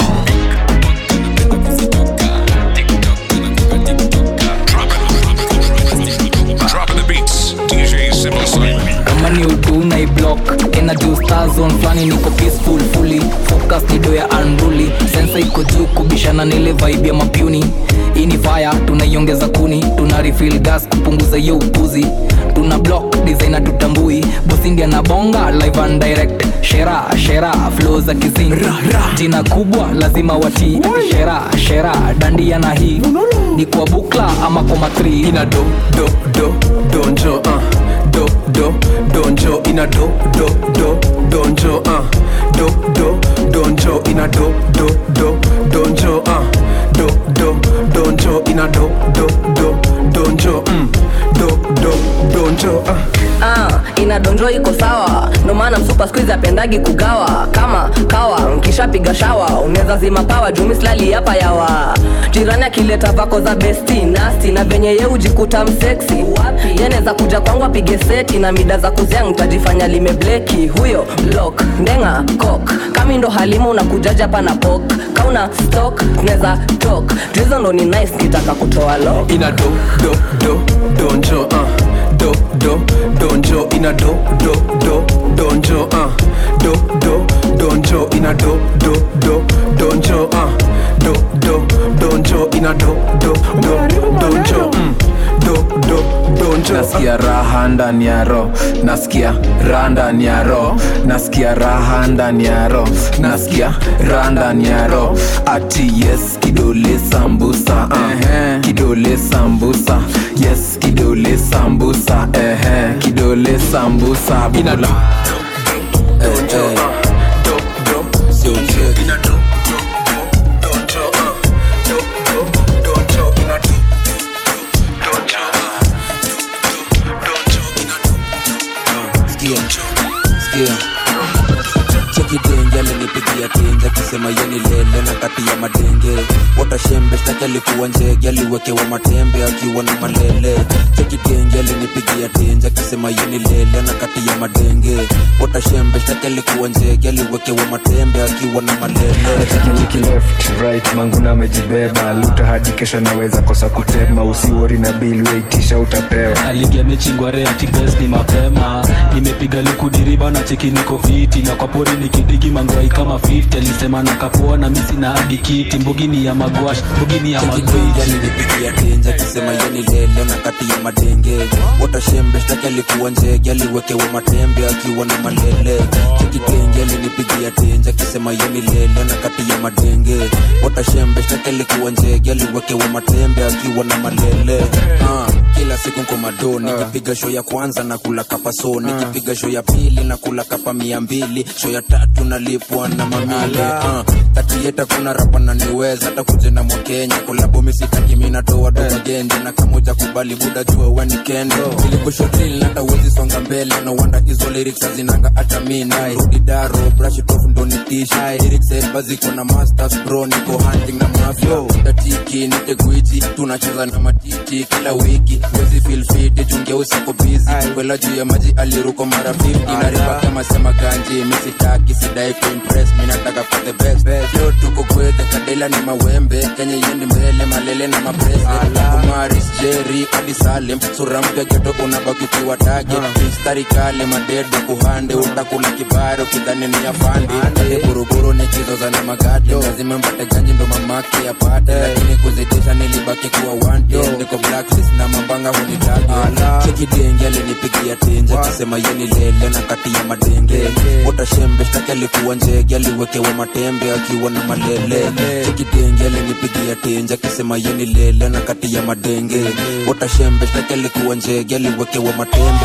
Dropping the beats. DJ Simple Simon. kama ni utu na iblock ina juu star zone flani niko peaceful fully focus nido ya unruly sensa iko juu kubishana nile vibe ya mapuni hii ni fire tunaiongeza kuni tuna refill gas kupunguza hiyo upuzi tuna block designer tutambui bosindia na bonga live and direct shera shera flow za kizing jina kubwa lazima watii shera shera dandia na hii ni kwa bukla ama kwa matri ina do do do donjo uh. do do donjo ina do do do donjo uh. do do donjo ina do do do donjo uh. do do donjo ina do do do donjo mm. do do donjo uh. ah, inadonjo iko sawa ndo maana msupa skuizi apendagi kugawa kama kawa nkishapiga shawa unaweza zima pawa jumislali hapa yawa jirani akileta vako za besti nasti na venye ye ujikuta mseksi yanaweza kuja kwangu apige seti na mida za kuzia ntajifanya limebleki huyo blok ndenga kok kami ndo halimu unakujaja hapa na pok kauna stok tunaweza tok tuhizo ndo ni nice kitaka kutoa lo ina do do do donjo uh. do do donjo ina do do do donjo uh. do do donjo ina do do do donjo uh. do do donjo ina do do do donjo mm. do do donjo nasikia raha ndani ya ro nasikia raha ndani ya ro nasikia raha ndani ya ro nasikia raha ndani ya ro ati yes kidole sambusa uh. kidole sambusa yes kidole sambusa uh. kidole sambusa ina do Sikia, sikia chekidenge alinipigia tinga kisema yeni lele na kati ya madenge watashembe shtaki alikuwa njege aliwekewa matembe akiwa na malele chekidenge alinipigia tinja kisema yeni lele na kati ya madenge watashembe shtaki alikuwa njege aliwekewa matembe akiwa na malele Niki left right manguna amejibeba luta hadi kesho naweza kosa kutema usiwori na bili weitisha utapewa aligia mechi ngware atibes ni mapema nimepiga likudiriba na cheki niko fiti na kwa pori nikidigi mangwai kama 50 alisema na kapoa na misi na adikiti mbugini ya magwash mbugini ya magwiti alinipigia tenja akisema yeni lele na kati ya madenge watashembe shtaki alikuwa njege aliwekewa matembe akiwa na malele chekitenge alinipigia tenja akisema yeni lele na kati ya madenge watashembe shtaki alikuwa njege aliwekewa matembe akiwa na malele ah, kila siku nkomado nikipiga sho ya kwanza na kula kapa so nikipiga sho ya pili na kula kapa mia mbili sho ya tatu nalipwa na mamile ah, tatieta kuna rapa na niweza hata kuje na mwakenya kolabo misitaki minatoa domagenje na kamoja kubali buda jua weni kendo ilikushotili nata uwezi songa mbele no wanda hizo lyrics hazinanga hata mina rudi daro brush it off ndo nitisha lyrics elba ziko na masters bro niko hunting na mafia tatiki nite gwiji tunacheza na matiti kila wiki wezi feel fit chungeusi ako busy kwela juu ya maji aliruko mara 50 na riba kama sema ganji misitaki sidai kuimpress minataka for the best leo tuko kwete kadela ni mawembe kenye yendi mbele malele na maprese kumaris jeri hadi salem sura mpya geto unabaki kiwa tage mistari kale madedo kuhande utakula kibaro kidhani ni afande ate buruburu nikizoza na magade lazima mpate ganji ndo mamake apate lakini kuzidisha nilibaki kuwa wanted niko blacklist na mambanga hunitage chekidenge alinipigia tenje akisema yeni lele na kati ya madenge utashembe shtaki alikuwa njege aliwekewa matembe akiwa na malele chekidenge alinipigia tenje akisema yeni lele na kati ya madenge utashembe shtaki alikuwa njege aliwekewa matembe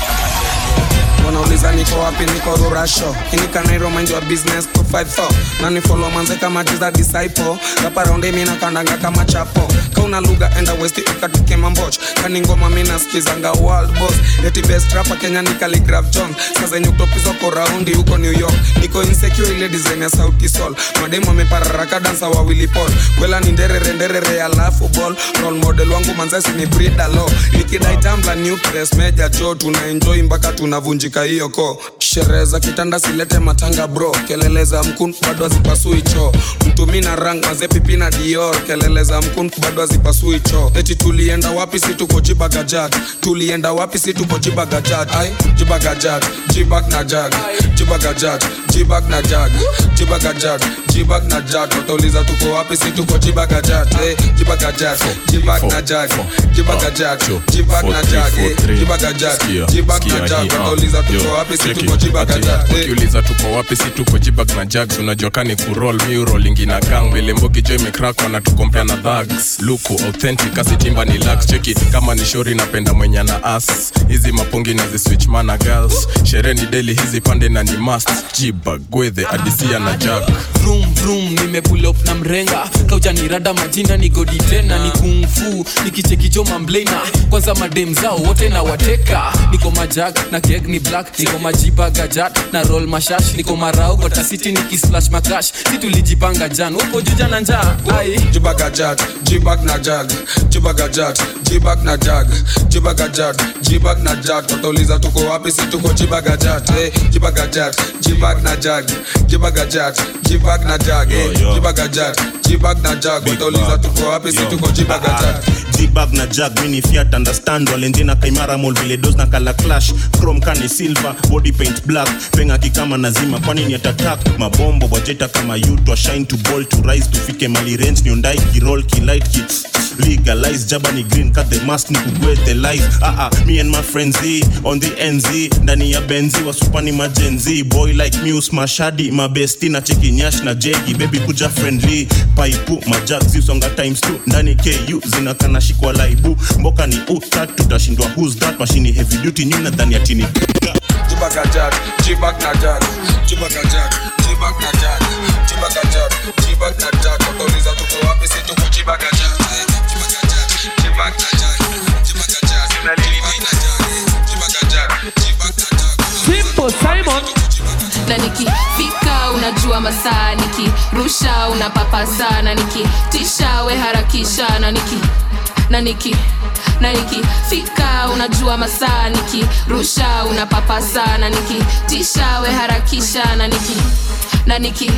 wanauliza niko wapi niko rurasho inikanairo mind your business 254 nani follow manze kama jiza disciple raparaundi mina kandanga kama chapo kauna lugha enda west ukatuke mamboch kani ngoma mina skizanga world boss eti best rapper kenya ni Khaligraph jones sasa nyuktopizwa ko raundi huko new york niko insecure ile design ya sauti sol mademu amepararaka dansa wawili pol kwela ni nderere nderere alafu ball role model wangu manzesi ni brida lo nikidai tambla new press meja jo tuna enjoy mpaka tunavunjika hiyo ko sherehe za kitanda silete matanga bro kelele za mkun bado hazipasui cho mtumi na rang mazepipi na dior kelele za mkun bado hazipasui cho eti tulienda wapi si tuko jibagajat tulienda wapi si tuko jibagajat ai jibagajat jibag na jag jibagajat jibag na jag jibagajat jibag na jag watauliza tuko wapi si tuko jibagajat eh, jibagajat jibag na jag jibagajat jibag na jag eh, jibagajat jibag na jag watauliza tuko wapi si tuko jibagajat eh. ukiuliza tuko wapi si tuko jibag na jags unajua kani kurol miurolingi na gang vile mbogi jo imekrak wanatukompea na dhags luku authentic asitimba ni lax cheki kama ni shori napenda mwenye na as hizi mapongi na ziswitch mana girls sherehe ni deli hizi pande na ni mast jibag gwedhe adisia na jag vroom vroom nimepull up na mrenga kaujanirada majina ni godi tena ni kungfu nikichekijo mamblena kwanza madem zao wote na wateka niko majag na keg ni black niko majiba gajat na roll mashash niko marau gotasiti nikislash makash si tulijipanga jan uko juja na njaa ai jibagajat jibag na jag jibagajat jibag na jag jibagajat jibag na jag watauliza tuko wapi si tuko jibagajat eh, jibagajat jibag na jag jibagajat jibag na jag eh, jibagajat jibag na jag watauliza tuko wapi si tuko jibagajat jibag na jag mini fiat understand walenjena kaimara mol vile dos na kala clash chrome kani silver body paint black penga kikama nazima kwani ni atatak mabombo wajeta kama yutwa shine to ball to rise tufike mali range niondai kirol kilight ki legalize jaba ni green cut the mask ni kugwete life ah ah me and my friends Z, on the nz ndani ya benzi wasupani majenzi boy like muse mashadi mabesti na cheki nyash na jegi baby kuja friendly paipu majag zisonga times 2 ndani ku zinakana shikwa laibu mboka ni utat tutashindwa who's that mashini heavy duty nyuna ndani ya tini jibagajat jibag na jag jibagajat jibag na jag jibagajat jibag na jag watauliza tuko wapi si tuko jibagajat eh, jibagajat jibag na jag jibagajat jibag na jag jibagajat jibag na jag Simple Simon na nikifika unajua masaa nikirusha unapapa sana nikitisha we harakisha na niki na niki na nikifika unajua masaa nikirusha unapapa sana nikitisha we harakisha na niki na niki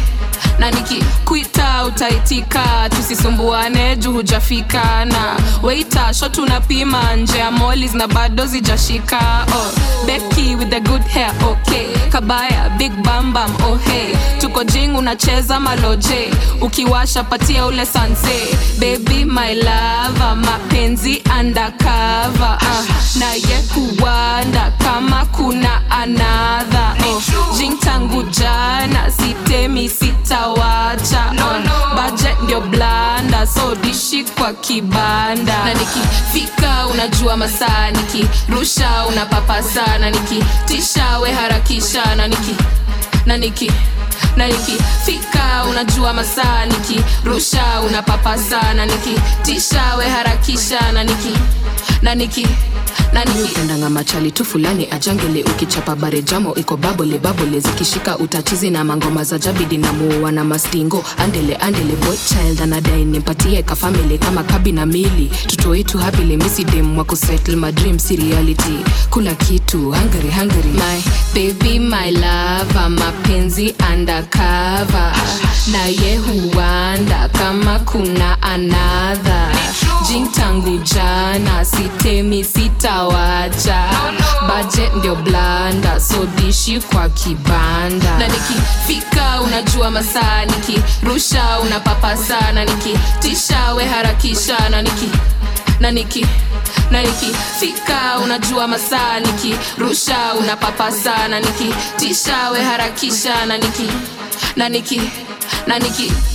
na nikikwita utaitika tusisumbuane juu hujafika na weita sho tunapima nje ya molis na bado zijashika oh, beki with the good hair okay kabaya big bambam oh hey tuko jing unacheza maloje ukiwasha patia ule sanse baby my lava mapenzi undercover uh, na ye huwanda kama kuna anadha oh, jing tangu jana sitemi sitawacha no, no. budget ndio blanda so dishi kwa kibanda na nikifika unajua masaa nikirusha unapapasa na nikitisha we harakisha na niki na niki na nikifika unajua masaa nikirusha unapapasa na nikitisha we harakisha na niki na niki upendanga machali tu fulani ajangele ukichapa bare jamo iko babole babole zikishika utachizi na mangoma za jabidi na muua na mastingo andele andele boy child anadai nimpatie kafamili kama kabi na mili tutoitu hapile misidem wa kusettle my dream si reality kula kitu hungry hungry my baby my lava mapenzi undercover na ye huanda kama kuna anadha jing tangu jana sitemi sitawacha budget ndio blanda so dishi kwa kibanda na nikifika unajua masaa nikirusha unapapasa na nikitisha we harakisha na niki na niki na nikifika unajua masaa nikirusha unapapasa na nikitisha we harakisha na niki na niki na niki